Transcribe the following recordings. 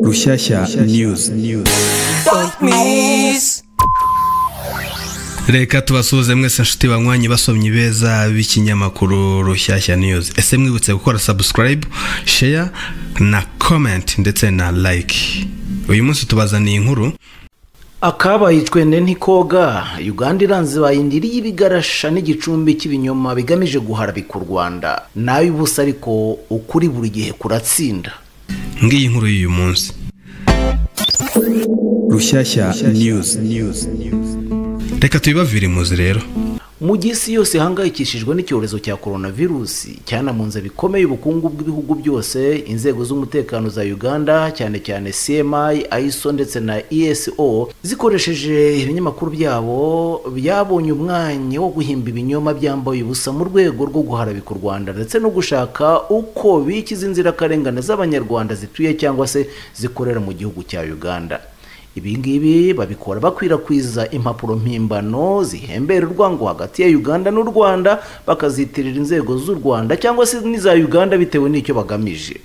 Rushyashya News reka tubasuhuze mwese nshuti banywanyi basomyi beza b'ikinyamakuru rushyashya news ese mwibutse gukora subscribe share na comment ndetse na like uyu munsi tubazaniye inkuru akabaye icwende ntikoga uganda iranze bayindiriye ibigarasha n'igicumbi cy'ibinyoma bigamije guharabika u rwanda nayo ubusa ariko ukuri buri gihe kuratsinda ngiyi nkuru y'uyu munsi Rushyashya News reka tubibavire imuzi rero mu gihe isi yose ihangayikishijwe n'icyorezo cya coronavirus cyanamunze bikomeye ubukungu bw'ibihugu byose inzego z'umutekano za uganda cyane cyane cmi iso ndetse na eso zikoresheje ibinyamakuru byabo byabonye umwanya wo guhimba ibinyoma byambaye ubusa mu rwego rwo guharabika u rwanda ndetse no gushaka uko bikiza inzirakarengane z'abanyarwanda zituye cyangwa se zikorera mu gihugu cya uganda ibingibi babikora bakwirakwiza impapuro mpimbano zihembera urwango hagati ya uganda n'u rwanda bakazitirira inzego z'u rwanda cyangwa se n'iza uganda bitewe n'icyo bagamije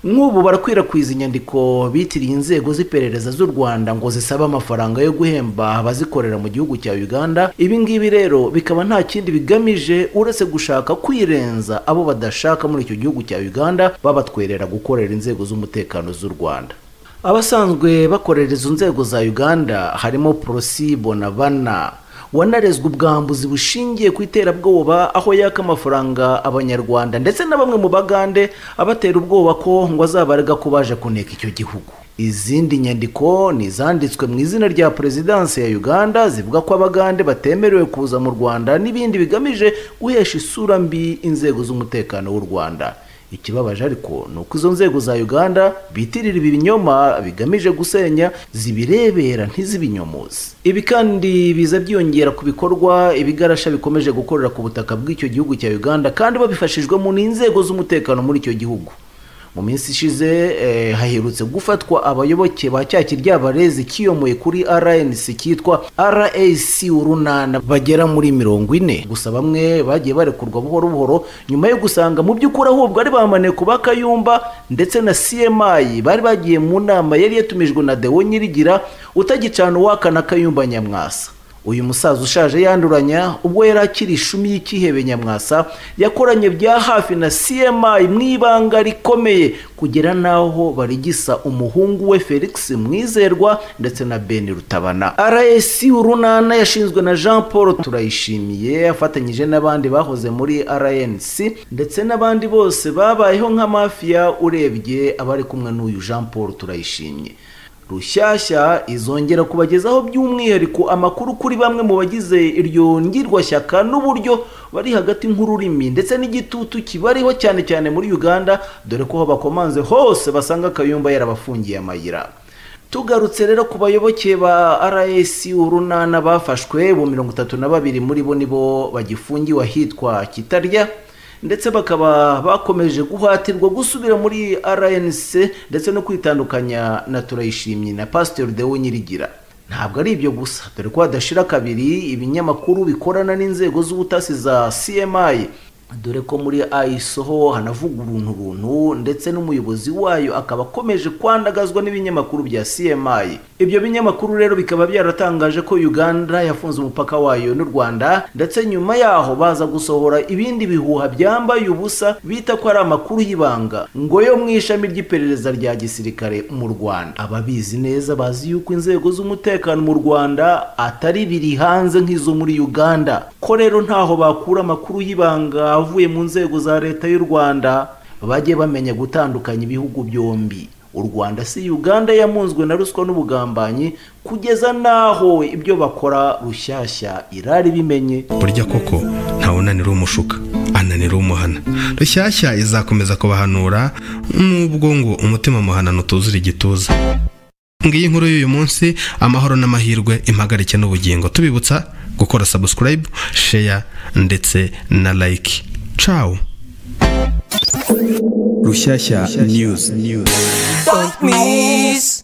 nk'ubu barakwirakwiza inyandiko bitiriye inzego z'iperereza z'u rwanda ngo zisaba amafaranga yo guhemba abazikorera mu gihugu cya uganda ibingibi rero bikaba nta kindi bigamije uretse gushaka kwirenza abo badashaka muri icyo gihugu cya uganda babatwerera gukorera inzego z'umutekano z'u rwanda abasanzwe bakorera izo nzego za uganda harimo porosi bonabana wanarezwe ubwambuzi bushingiye ku iterabwoba aho yaka amafaranga abanyarwanda ndetse na bamwe mu bagande abatera ubwoba ko ngo azabarega ko baje kuneka icyo gihugu izindi nyandiko ni izanditswe mu izina rya perezidansi ya uganda zivuga ko abagande batemerewe kuza mu rwanda n'ibindi bigamije guhesha isura mbi inzego z'umutekano w'u rwanda ikibabaje ariko ni uko izo nzego za uganda bitirira ibi binyoma bigamije gusenya zibirebera ntizibinyomose ibi kandi biza byiyongera ku bikorwa ibigarasha bikomeje gukorera ku butaka bw'icyo gihugu cya uganda kandi babifashijwemo n'inzego z'umutekano muri icyo gihugu mu minsi ishize eh, haherutse gufatwa abayoboke ba cya kiryabarezi kiyomoye kuri rnc cyitwa rac urunana bagera muri mirongo ine gusa bamwe bagiye barekurwa buhoro buhoro nyuma yo gusanga mu by'ukuri ahubwo ari bamaneko ba kayumba ndetse na cmi bari bagiye mu nama yari yatumijwe na dewo nyirigira utagicana uwaka na kayumba nyamwasa uyu musaza ushaje yanduranya ubwo yari akiri ishumi y'ikihebe nyamwasa yakoranye bya hafi na cmi mu ibanga rikomeye kugera n'aho barigisa umuhungu we felix mwizerwa ndetse na ben rutabana rs urunana yashinzwe na jean paul turayishimiye afatanyije n'abandi bahoze muri rnc ndetse n'abandi bose babayeho nka mafiya urebye abari kumwe n'uyu jean paul turayishimye rushyashya izongera kubagezaho by'umwihariko amakuru kuri bamwe mu bagize iryo ngirwashyaka n'uburyo bari hagati nk'ururimi ndetse n'igitutu kibariho cyane cyane muri uganda dore ko aho bakomanze hose basanga akayumba yarabafungiye amayira tugarutse rero ku bayoboke ba rsi urunana bafashwe bo mirongo itatu na babiri muri bo nibo bagifungiwe ahitwa kitarya ndetse bakaba bakomeje guhatirwa gusubira muri rnc ndetse no kwitandukanya na turayishimye na pasiteri dewo nyirigira ntabwo ari ibyo gusa dore ko hadashira kabiri ibinyamakuru bikorana n'inzego z'ubutasi za cmi dore ko muri ayisoho hanavuga uruntu runtu ndetse n'umuyobozi wayo akaba akomeje kwandagazwa n'ibinyamakuru bya cmi ibyo binyamakuru rero bikaba byaratangaje ko uganda yafunze umupaka wayo n'u rwanda ndetse nyuma yaho baza gusohora ibindi bihuha byambaye ubusa bita ko ari amakuru y'ibanga ngo yo mu ishami ry'iperereza rya gisirikare mu rwanda ababizi neza bazi yuko inzego z'umutekano mu rwanda atari biri hanze nk'izo muri uganda ko rero ntaho bakura amakuru y'ibanga avuye mu nzego za leta y'u rwanda bajye bamenya gutandukanya ibihugu byombi u rwanda si uganda yamunzwe na ruswa n'ubugambanyi kugeza n'aho ibyo bakora rushyashya irari bimenye burya koko ntawunanira umushuka ananira umuhana rushyashya izakomeza kubahanura nubwo ngo umutima muhanano utuzura igituza ngiyi inkuru y'uyu munsi amahoro n'amahirwe impagarike n'ubugingo tubibutsa gukora subscribe share ndetse na like ciao Rushyashya News Don't miss.